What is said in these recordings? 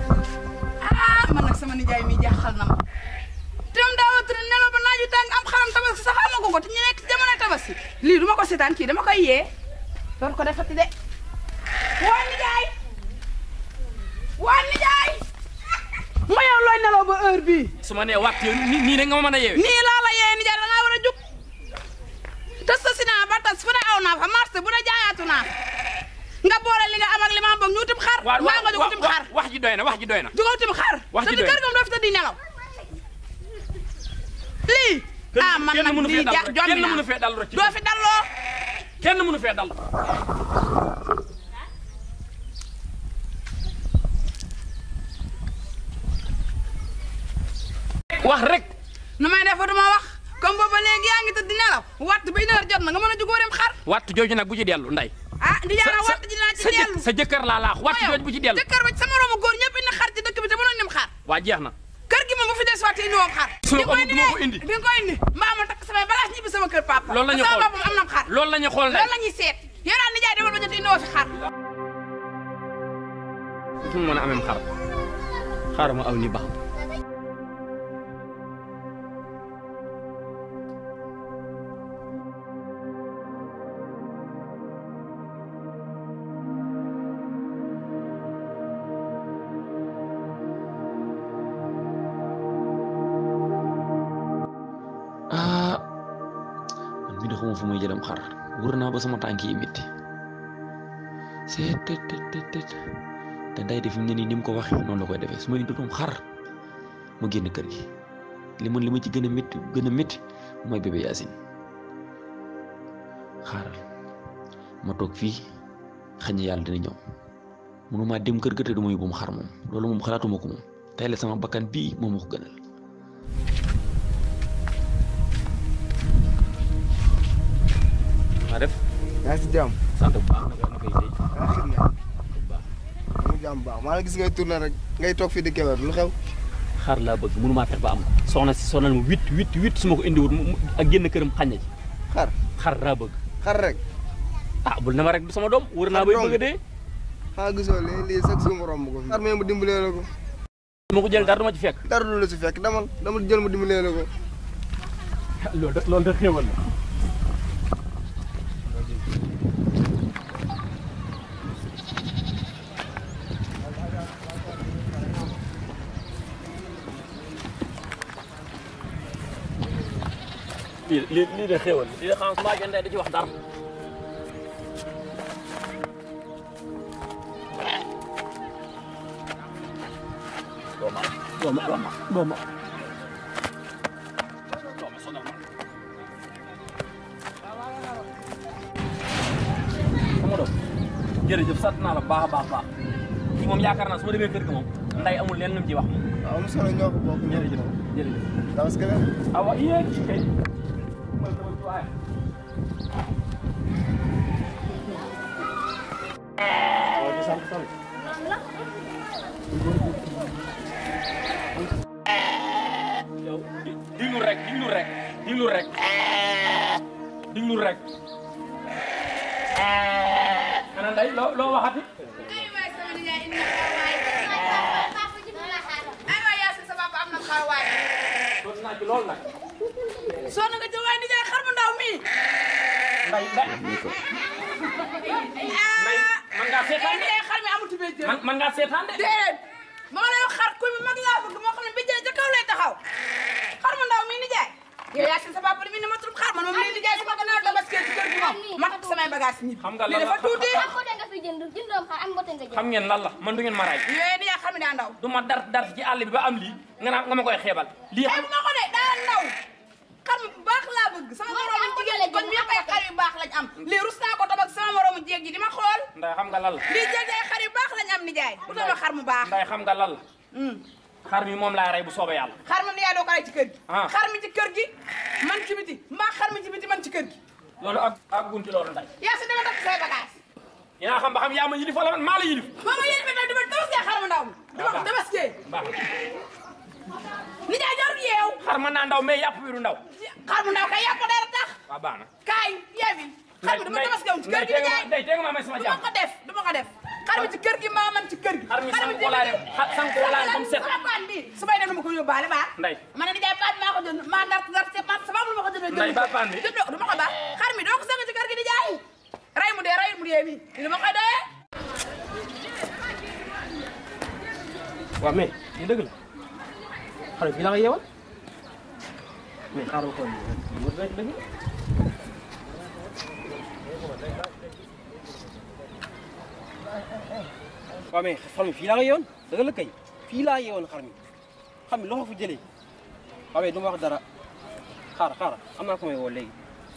ah man nag sama nijaay mi jaaxal na ma te moom daa wut nelaw ba naaju tàng am xaram tabaski sax amagu ko te ñu nekk ci jamono tabaski lii du ma ko seetaan kii dama koy yee doon ko defati de waa nijaay waa nijaay ma yow looy nelaw ba heure bii su ma nee waxtu nii nii rek nga ma mën a yeewee. nii laa la yee nijaay da ngaa war a jug tas sa sinaa ba tas fu ne aw naa fa marché bu ne jaayaatu naa fa nga boole li nga am ak li ma am boog ñu utim xar waaw maa nga jóg utim xar wax ji doy na wax ji doy na. jóg utim xar Wax ji te di doy na. kër gam doo fi tëddi nelaw lii ah man kenn nag mënu fee lii dal ja rek jombi kenn naa mënu fee dal rek ci doo fi dalloo kenn mënu fee dal. wax rek. nu may def duma wax comme booba léegi yaa ngi tëdd nelaw waxtu ba une heure jot na nga mën a jugóorim xar wattu jooju nag bu ci dellu nday. ah di sa jaara sa waxtu ji dinaa ci sa jëk- dellu sa jëkkër laa laax wattu Yow, jooju bu ci dellu. jëkkër ba ci sa moroomu góor ñëpp indi xar ci dëkk bi te mënoon nim xar waa jeex na. kër gi moom bu fi des waat indi woon xar Su ma di ko ko indi duma de ko indi. di nga ko indi mbaa ma takk samay balaas ñibbi sama kër papa loolu la ñu te xool sama boppam am na xar loolu la ñu xool nday. loolu la ñuy seet yow daal nijaay demal ba jot indi woo fi xar fu mu mën a amee xar xaaral ma aw ni baax ah man mii de xamuma fu may jëlam xar wër naa ba sama tànk yi métti c'est tet tet tet tet te day def ne nii ni mu ko waxee noonu la koy defee su ma indoon xar ma génn kër gi li man li ma ci gën a métti gën a métti mooy bébé Yacine xaaral ma toog fii xëy na yàlla dina ñëw mënuma dem kër ga te du ma yóbbu xar moom loolu moom xalaatuma ko moom tey la sama bakkan bii moom ma ko gënal. maa def yaa ngi si jàmm sant bu baax naka naka yi tey yaa ngi xir naa mu jàmm baax maa la gis ngay tourné rek ngay toog fii di Kébémer lu xew xar laa bëgg mënumaa fex ba am ko soxna si sonal ma huit huit huit su ma ko indiwut mu mu- ak génn këram xañ na ci xar xar laa bëgg xar rek ah bul na ma rek du sama doom wër naa Xar bay dong. bëgg a dee xaa gisoo lii lii sax suñu romb ko fi xar mee mu dimbalee la ko su ma ko jël dara du ma ci fekk dara du la si fekk demal demal jël mu dimbalee la ko loolu de loolu de xéewal la lii lii lii de xéewal lii de xam su maa jëndee da ci wax dara dooma dooma dooma dooma dooma sonal ma sama doom jërëjëf sant naa la baax a baax baax kii moom yaakaar naa su ma demee kër ga moom nday amul leen lu mu ci wax moom waaw am solo ñoo ko bokk jërëjëf jërëjëf parce que awa yéen kay mal sama ci waaye waaw di sant sant yow di- diglu rek diglu rek diglu rek diglu rek ana nday loo loo waxati ay waay sama nijaay indi na xar waay ay waay yaa sa papa am na xar waay doon naa ci loolu nag soo na nga jël waay nijaay xar mu ndaw mii nday nday nday man ngaa eh seetaan de nijaay xar mi amatu bee jël man man ngaa seetaan de déedéet maa lay wax xar kuy mi mag laa bëgg moo xam ne bi jëlee ca kaw lay taxaw xar mu ndaw mii nijaay yow yaa sa papa mi ne ma trop xar man moom lii nijaay sama gannaaw tabaski ci kër gi moom ma takk samay bagage ñibbi xam nga lii lan dafa la- tuuti am mbote nga fi jënd jëndoom xar am mbote nga jënd. xam ngeen lan la man du ngeen ma raay yooyu nijaay xar mi daa ndaw du ma dar dar ci àll bi ba am lii nga naan nga ma koy xeebal lii ay xam bu ma ko de daa ndaw xar mi bu baax laa bëgg sama Moom moroomu am mbote jigéen la ñi kon jënd, ñëpp ay am xar yu baax lañ am lii rus naa ko tabak sama moroomu jéeg ji di ma xool nday xam nga lan la lii jéeg ay xar yu baax lañ am nijaay bu tama xar mu baax nday xam nga lan la Hmm. xar mi moom laa rey bu soobee yàlla xar mi nijaay doo ko rey ci kër gi Ah. xar mi ci kër gi man ci biti mbaa xar mi ci biti man ci kër gi loolu ak ak gunti loolu nday yaa si dama takk say bagage dinaa xam ba xam yaa ma yilif wala man maa la yilif moo ma yéen fi nag dama tabaskee xar mu ndaw mi dama ko tabaskee baax nijaay jarul yeew xar mën naa ndaw mais yàpp bi du ndaw xar mu ndaw kay yàpp ko dara tax waaw baax na kaay yeewi xar mi dama tabaskee wu ci kër gi nijaay day tee nga ma may sama du ma jàmm ko def du ma ko def xar mi ci kër gi gi maa man ci kër gi xar mi sànq ko laa def xa- sànq ko laa def ba mu set sama paan bi su may dem dama ko yóbbaale baax Ndey. ma ne nijaay paan maa ko jënd maa dar dar ci man sama am lu ma ko jëndee Ndey, ba paan bi. jëndoo du ma ko baax xar mi doo ko sëng ci kër gi di jaay rey mu dee rey mu dee mi li ma koy doyee waaw mais lii dëgg la xale fii la ko yeewal mais xaaral ko mu rek dëgg waaw mais xar mi fii laa ko yeewoon dëgg la kay fii laa yeewoon xar mi xam mi loo ko fa jëlee waaw mais du ma wax dara xaar xaar am naa ko may woo léegi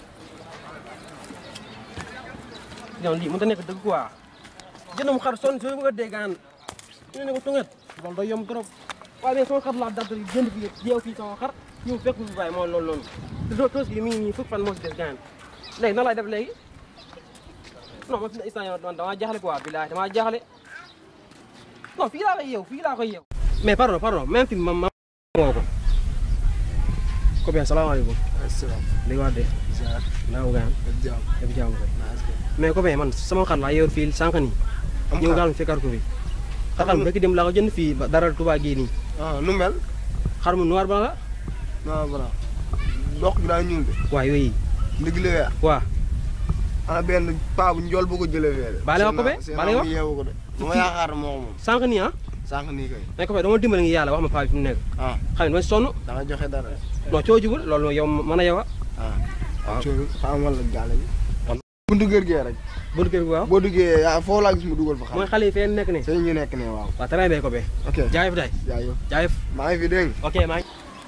non lii mënut a nekk dëgg quoi jëndam xar sonn soo bëgg a dégg aan ñu ne ko tunget loolu day yomb trop waaye mais sama xar laa dal jënd fi jeew fii sama xar ñëw fekk fi bàyyi mooy loolu noonu te doo toos gi mi ngi nii fukk fan moo si des gaan léegi nan laay def léegi non ma fi ne instant yow man damaa jaaxle quoi bilaay damaa jaaxle non fii laa koy yeew fii laa koy yeew mais pardon pardon même fi ma ma woo ko copain salaamaaleykum asalaam léegi waa de ziar naa ko gaan ak jàmm def jàmm koy naa askan mais copain man sama xar laa yeewul fii sànq nii am ñëw xar daal fekkaat ko fi xar mu bëgg dem laa ko jënd fii ba dara Tuubaa gii nii ah nu mel xar mu noir ba la non voilà dox gi daa ñuul de waaw yooyu ndigg li weex waaw ana benn paa bu njool bu ko jëlee fee de Baale wax ko be? seen Baale naa wax? mu yeewu ko de bu ma yaakaar moo ko moom sànq nii ah sànq nii kay mais copain dama dimbali ngi yàlla wax ma paa bi fi mu nekk ah xam ne dama sonn da nga joxe dara de non coo jubul loolu yow mën a yow a ah waaw. coono xamal la gaale bi buntu kër gee rek buntu kër gi waaw boo duggee yaa foofu laa gis mu dugal fa xam mooy xale yi fee nekk ne sëñ ñu nekk ne waaw waaw très bien copain ok jaayef day jaayëf jaayef maa ngi fi dégg nga ok maa ngi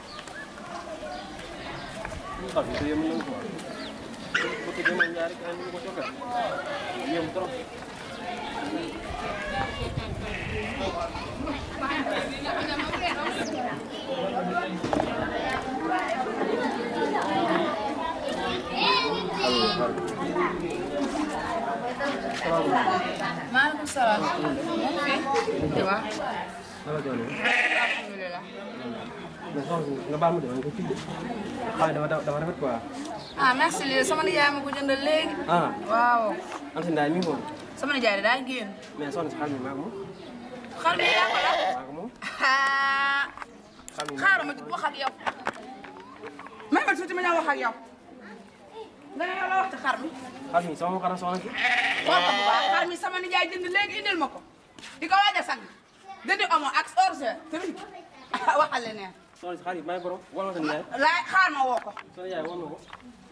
maaleykum salaam moom fi waaw alhamdulilah nga baal ma de nga fii de xale dafa dafa rafet quoi ah merci lii sama nijaay ma ko jëndal léegi ah waaw am si ndaay mi ngi moom sama nijaay de daa génn mais soxna si xar mi maa ko moom xar mi yaa ko la maa ko moom ah xar mi xaaral ma wax ak yow may ma tuuti ma ñëw wax ak yow nga ne yow la wax ci xar mi xar mi sama xar soxna si xool ko bu baax xar mi sama nijaay jënd léegi indil ma ko di ko waaj a sang jëndi omo ak orge tamit waxal leneen soxna si xar yi maa ngi borom wala sa nijaay laay xaar ma woo ko sa nijaay war na ko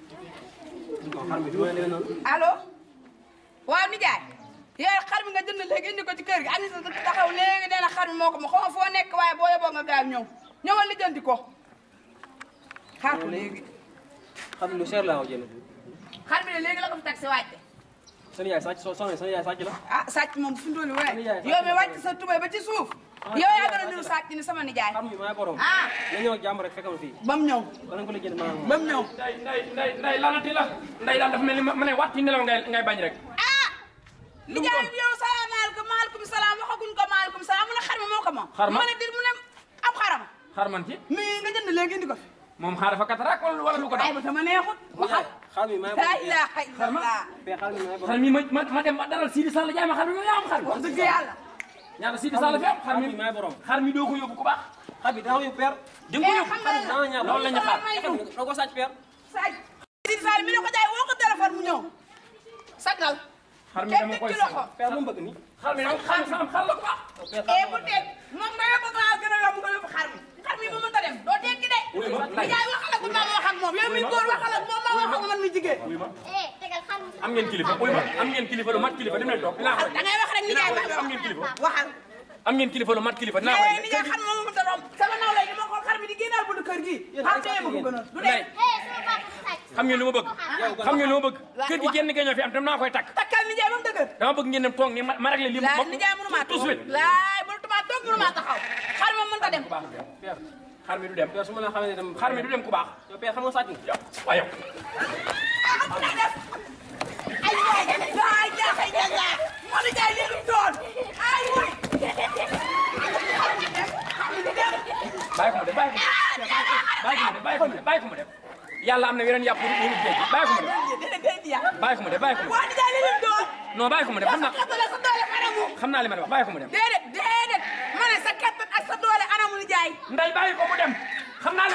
kon xar mi du ma leen noonu allo waaw nijaay yow xar mi nga jënd léegi indi ko ci kër gi am na sa taxaw léegi nee na xar mi moo ko ma xaw ma foo nekk waaye boo yeboo nga gaaw ñëw ñëwal li jëndi ko xaar ko léegi xar mi lu cher laa ko jënd xar mi ne léegi la ko fi teg si wàcce sa nijaay sàcc so soxna sa nijaay sàcc la ah sàcc moom fi mu toll nii Nijaay, yow mi wàcc sa tubay ba ci suuf yow yaa gën a niru sàcc ni sama nijaay xar mi maa borom ah nga ñëw ak jàmm rek fekkam fii ba mu ñëw danañ ko la jënd maa ba mu ñëw nday nday nday nday lanati la nday daal dafa mel ni ma ma ne waat ci nelaw ngay ngay bañ rek ah nijaay yow salaamaaleykum maaleykum salaam waxaguñ ko maaleykum salaam mu ne xar mi moo ko moom Xar ma? ma ne dir mu ne am xaram xar man ci mi nga jënd léegi indi ko fi moom xaar dafa katarak wala wala lu ko ay dal ba sama neexut waxal xar mi maa la borom ilaha illallah pe xar mi maa borom xar mi ma ma ma dem ma daral Sidi Sall jaay ma xar mi ma yaa am xar mi wax dëgg yàlla ñaata Sidi Sall fi am xar xar mi mi maa borom xar mi doo ko yóbbu ku baax xar bi dama yóbbu per di nga ko eh yóbbu xam nga dama ñaaw loolu la ñu xaar doo ko sàcc per sàcc Sidi Sall mi ne ko jaay woo ko téléphone mu ñëw sagal xar mi teg dama teg koy ci loxo per lu mu bëgg nii xar mi dama xar sam xar la ku baax eh bu teg moom nga yóbbu maa gën a yomb nga yóbbu xar mi xar mi mu mënta dem doo teggi de Wuy ma, mi jaay waxal ak ma wax ak moom yow mi góor waxal ak moom ma wax ak man mi jigéen wuy ma eh tegal xam am ngeen kilifa wuy ma am ngeen kilifa lu mat kilifa dem leen toog dinaa ko da ngay wax rek ni jaay ma am ngeen kilifa waxal am ngeen kilifa lu mat kilifa dinaa ko eh ni jaay xar moom mënta romb sama naw lay dama xool xar mi di génnaal buntu kër gi xar tee ma ko gënoon du nday dee eh sama papa sàcc xam ngeen lu ma bëgg xam ngeen lu ma bëgg kër gi génn gañoo fi am tam naa koy takk takkal ni jaay moom dëgër dama bëgg ngeen dem toog ni ma ma réglé lii laay ni jaay mënu maa tout de suite laay mënutuma toog mënu maa taxaw xar moom mënta dem ku baax xar mi du dem per su ma la xamee ne dem xar mi du dem ku baax yow per xam nga sàcc nga waaye yow ay waay waay jaaxay jaaxay moo di jaay lii lu doon ay waay xar mi du dem bàyyi ko mu dem bàyyi ko mu dem bàyyi ko mu dem bàyyi ko mu dem yàlla am na weneen yàpp wu wu géej bàyyi ko mu dem dina dee di yàq bàyyi ko mu dem bàyyi ko mu dem waa di jaay lii lu doon non bàyyi ko mu dem xam naa sa doole sa doole xanaa anamu xam naa li ma di wax bàyyi ko mu dem déedéet déedéet ma ne sa kattan ak sa doole anamu ni jaay nday bàyyi ko mu dem xam naa